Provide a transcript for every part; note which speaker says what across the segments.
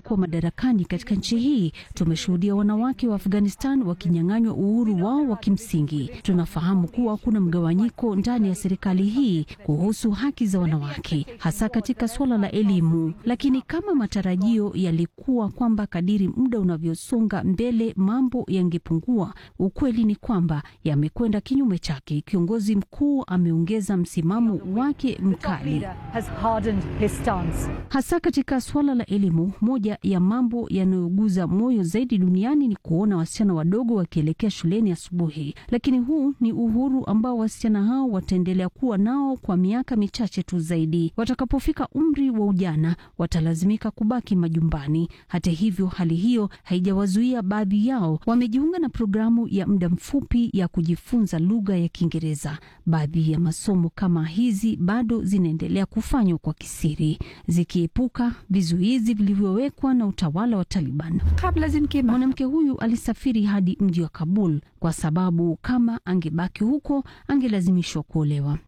Speaker 1: walikuwa madarakani katika nchi hii, tumeshuhudia wanawake wa Afghanistan wakinyang'anywa uhuru wao wa kimsingi. Tunafahamu kuwa kuna mgawanyiko ndani ya serikali hii kuhusu haki za wanawake, hasa katika suala la elimu. Lakini kama matarajio yalikuwa kwamba kadiri muda unavyosonga mbele mambo yangepungua, ukweli ni kwamba yamekwenda kinyume chake. Kiongozi mkuu ameongeza msimamo wake mkali, hasa katika suala la elimu. Moja ya mambo yanayoguza moyo zaidi duniani ni kuona wasichana wadogo wakielekea shuleni asubuhi, lakini huu ni uhuru ambao wasichana hao wataendelea kuwa nao kwa miaka michache tu zaidi. Watakapofika umri wa ujana, watalazimika kubaki majumbani. Hata hivyo, hali hiyo haijawazuia baadhi yao wamejiunga na programu ya muda mfupi ya kujifunza lugha ya Kiingereza. Baadhi ya masomo kama hizi bado zinaendelea kufanywa kwa kisiri, zikiepuka vizuizi vilivyowekwa na utawala wa Taliban. Mwanamke huyu alisafiri hadi mji wa Kabul kwa sababu kama angebaki huko angelazimishwa kuolewa.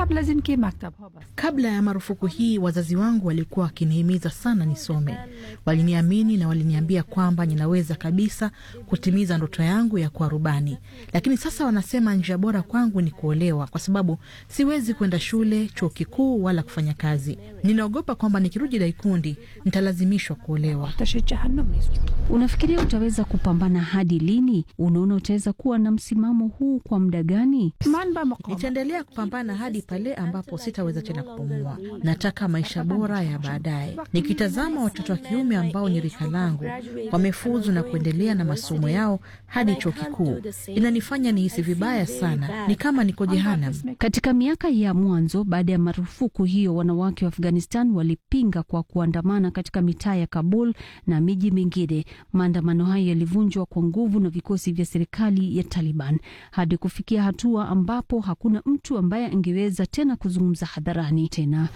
Speaker 2: Kabla ya marufuku hii, wazazi wangu walikuwa wakinihimiza sana nisome. Waliniamini na waliniambia kwamba ninaweza kabisa kutimiza ndoto yangu ya kuwa rubani, lakini sasa wanasema njia bora kwangu ni kuolewa, kwa sababu siwezi kwenda shule, chuo kikuu wala kufanya kazi. Ninaogopa kwamba nikirudi Daikundi nitalazimishwa kuolewa.
Speaker 1: Unafikiria utaweza kupambana hadi lini? Unaona utaweza kuwa na msimamo huu kwa muda gani?
Speaker 2: Nitaendelea kupambana hadi pale ambapo sitaweza tena kupumua. Nataka maisha bora ya baadaye. Nikitazama watoto wa kiume ambao ni rika langu wamefuzu na kuendelea na masomo yao hadi chuo kikuu, inanifanya nihisi vibaya sana, ni kama niko jehanam.
Speaker 1: Katika miaka ya mwanzo baada ya marufuku hiyo, wanawake wa Afghanistan walipinga kwa kuandamana katika mitaa ya Kabul na miji mingine. Maandamano hayo yalivunjwa kwa nguvu na vikosi vya serikali ya Taliban hadi kufikia hatua ambapo hakuna mtu ambaye angeweza tena kuzungumza hadharani tena.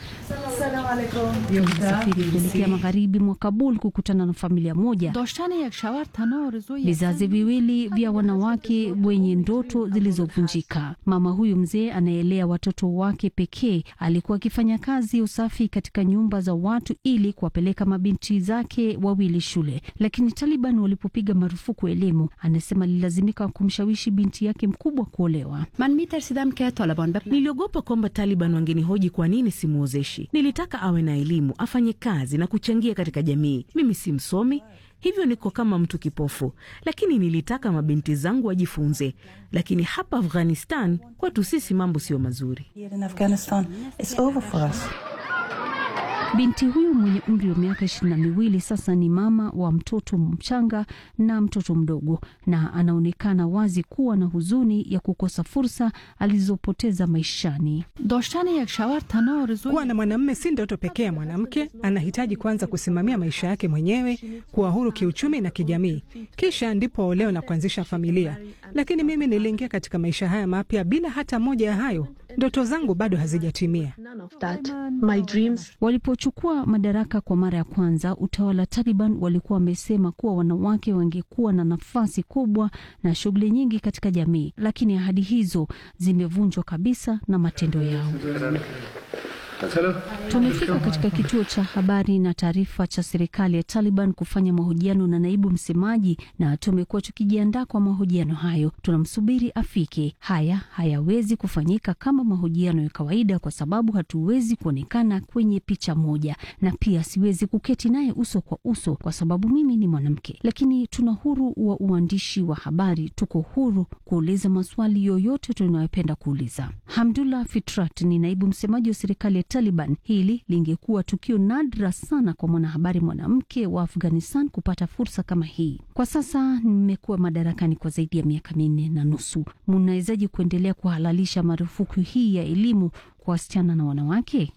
Speaker 1: Tulisafiri kuelekea magharibi mwa Kabul kukutana na familia moja, vizazi viwili vya wanawake wenye ndoto zilizovunjika. Mama huyu mzee anaelea watoto wake pekee alikuwa akifanya kazi ya usafi katika nyumba za watu ili kuwapeleka mabinti zake wawili shule, lakini Taliban walipopiga marufuku elimu, anasema alilazimika kumshawishi binti yake mkubwa kuolewa.
Speaker 3: Niliogopa kwamba Taliban wangenihoji kwa nini simwozeshi. Nilitaka awe na elimu, afanye kazi na kuchangia katika jamii. Mimi si msomi, hivyo niko kama mtu kipofu, lakini nilitaka mabinti zangu wajifunze. Lakini hapa Afghanistan kwetu sisi mambo sio mazuri.
Speaker 1: Binti huyu mwenye umri wa miaka ishirini na miwili sasa ni mama wa mtoto mchanga na mtoto mdogo, na anaonekana wazi kuwa na huzuni ya kukosa fursa alizopoteza maishani.
Speaker 4: Kuwa na mwanamume si ndoto pekee ya mwanamke. Anahitaji kwanza kusimamia maisha yake mwenyewe, kuwa huru kiuchumi na kijamii, kisha ndipo aolewe na kuanzisha familia. Lakini mimi niliingia katika maisha haya mapya bila hata moja ya hayo. Ndoto zangu bado hazijatimia.
Speaker 1: Walipochukua madaraka kwa mara ya kwanza, utawala Taliban walikuwa wamesema kuwa wanawake wangekuwa na nafasi kubwa na shughuli nyingi katika jamii, lakini ahadi hizo zimevunjwa kabisa na matendo yao. Tumefika katika kituo cha habari na taarifa cha serikali ya Taliban kufanya mahojiano na naibu msemaji, na tumekuwa tukijiandaa kwa mahojiano hayo. Tunamsubiri afike. Haya hayawezi kufanyika kama mahojiano ya kawaida, kwa sababu hatuwezi kuonekana kwenye picha moja, na pia siwezi kuketi naye uso kwa uso kwa sababu mimi ni mwanamke. Lakini tuna huru wa uandishi wa habari, tuko huru kuuliza maswali yoyote tunayopenda kuuliza. Hamdullah Fitrat ni naibu msemaji wa serikali ya Taliban. Hili lingekuwa tukio nadra sana kwa mwanahabari mwanamke wa Afghanistan kupata fursa kama hii. Kwa sasa nimekuwa madarakani kwa zaidi ya miaka minne na nusu. Mnawezaje kuendelea kuhalalisha marufuku hii ya elimu kwa wasichana na wanawake?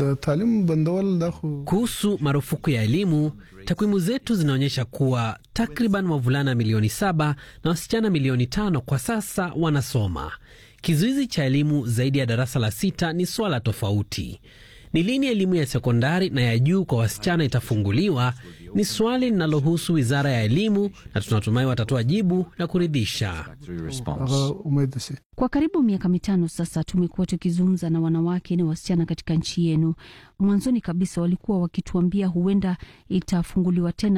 Speaker 5: Kuhusu marufuku ya elimu, takwimu zetu zinaonyesha kuwa takriban wavulana milioni saba na wasichana milioni tano kwa sasa wanasoma. Kizuizi cha elimu zaidi ya darasa la sita ni swala tofauti. Ni lini elimu ya sekondari na ya juu kwa wasichana itafunguliwa ni swali linalohusu wizara ya elimu, na tunatumai watatoa jibu la kuridhisha.
Speaker 1: Kwa karibu miaka mitano sasa tumekuwa tukizungumza na wanawake na wasichana katika nchi yenu. Mwanzoni kabisa walikuwa wakituambia huenda itafunguliwa tena